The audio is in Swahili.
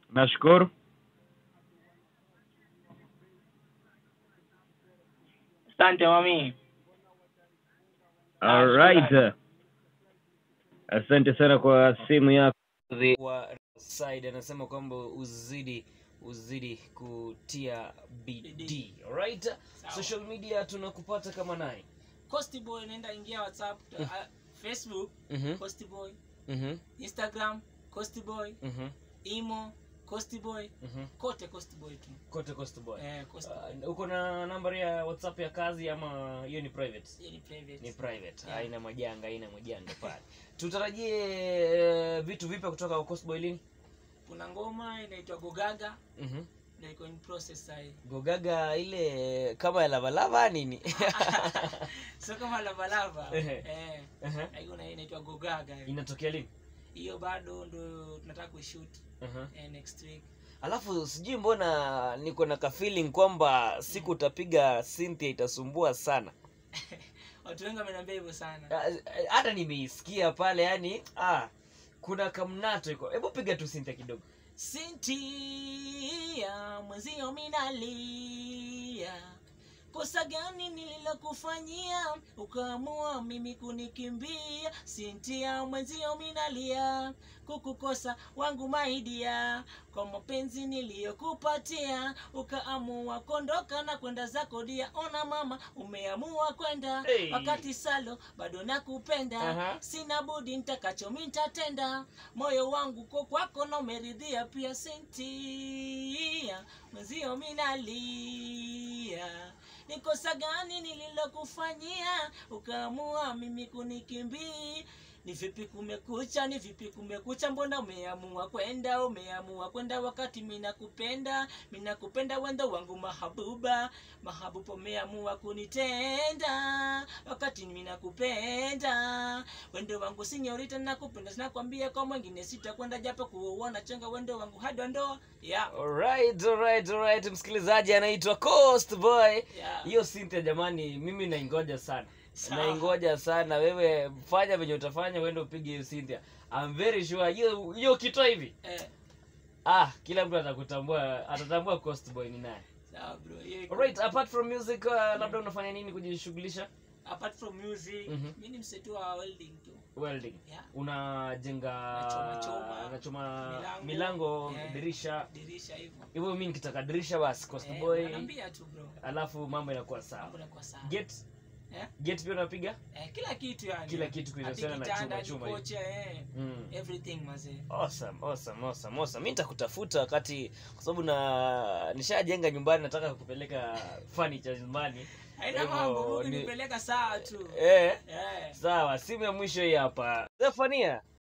nashukuru asante mami alright asante sana kwa simu yako wa side anasema kwamba uzidi uzidi kutia bidii alright Sawa. social media tunakupata kama nani Coasty Boy naenda ingia WhatsApp, uh, Facebook mhm Coasty Boy, mhm Instagram Coasty Boy, mhm Imo Coasty Boy, mhm kote Coasty Boy tu. kote coast boy Eh, Coasty Boy. Uh, uko na nambari ya whatsapp ya kazi ama hiyo ni private Hiyo ni private. ni private Yeah. haina majanga haina majanga pale tutarajie uh, vitu vipya kutoka kwa coast boy lini Kuna ngoma inaitwa Gogaga mhm na iko in process sasa. gogaga ile kama ya lavalava nini Sio kama lava lava. Ehe. Eh. Aha. na hiyo na inaitwa Gogaga. inatokea lini Hiyo bado ndo tunataka kuishoot Aha. eh, next week. alafu sijui mbona niko na kafeeling kwamba siku utapiga cynthia itasumbua sana Watu wengi wameniambia hivyo sana. Ah, eh, hata nimeisikia pale yani ah, kuna kamnato iko hebu piga tu cynthia kidogo Sintia mwenzio minalia, kosa gani nililokufanyia ukaamua mimi kunikimbia? Sintia mwenzio minalia, kukukosa wangu maidia, kwa mapenzi niliyokupatia ukaamua kondoka na kwenda zako dia. Ona mama, umeamua kwenda Hey. wakati salo bado nakupenda Aha. sina budi nitakacho mitatenda moyo wangu ko kwako na umeridhia pia sentia mwenzio minalia ni kosa gani nililokufanyia ukaamua mimi kunikimbii ni vipi kumekucha ni vipi kumekucha mbona umeamua kwenda umeamua kwenda wakati minakupenda minakupenda wendo wangu mahabuba mahabuba umeamua kunitenda wakati minakupenda wendo wangu sinyorita nakupenda sinakwambia kwa mwingine sitakwenda japo kuuona chenga wendo wangu hadi wa ndoa yeah. alright alright alright msikilizaji anaitwa coast boy Yeah. hiyo cynthia jamani mimi naingoja sana Sawa. naingoja sana wewe fanya venye utafanya uende upige hiyo cynthia I'm very sure hiyo hiyo kitoa hivi Eh, ah kila mtu atakutambua atatambua coast boy ni nani sawa bro hiyo iko- alright apart from music uh, labda unafanya nini kujishughulisha apart from music Mhm. mi ni msetu wa welding tu welding yeah. unajenga Nachoma-choma. unachoma Milango. milango Yeah. dirisha dirisha hivyo hivyo mi nikitaka dirisha basi coast Eh, boy unaniambia tu bro alafu mambo inakuwa sawa mambo yanakuwa sawa get Eh? get pia unapiga eh, kila kitu yani Kila kitu kinahusiana Hadi na kitanda, chuma, hadi chuma kocha, eh. mm. everything mazee awesome awesome awesome awesome mi nitakutafuta wakati kwa sababu na nishajenga nyumbani nataka kupeleka furniture nyumbani haina Hivyo, mambo Mungu ni- nipeleka saa tu eh eh. sawa simu ya mwisho hii hapa Zefania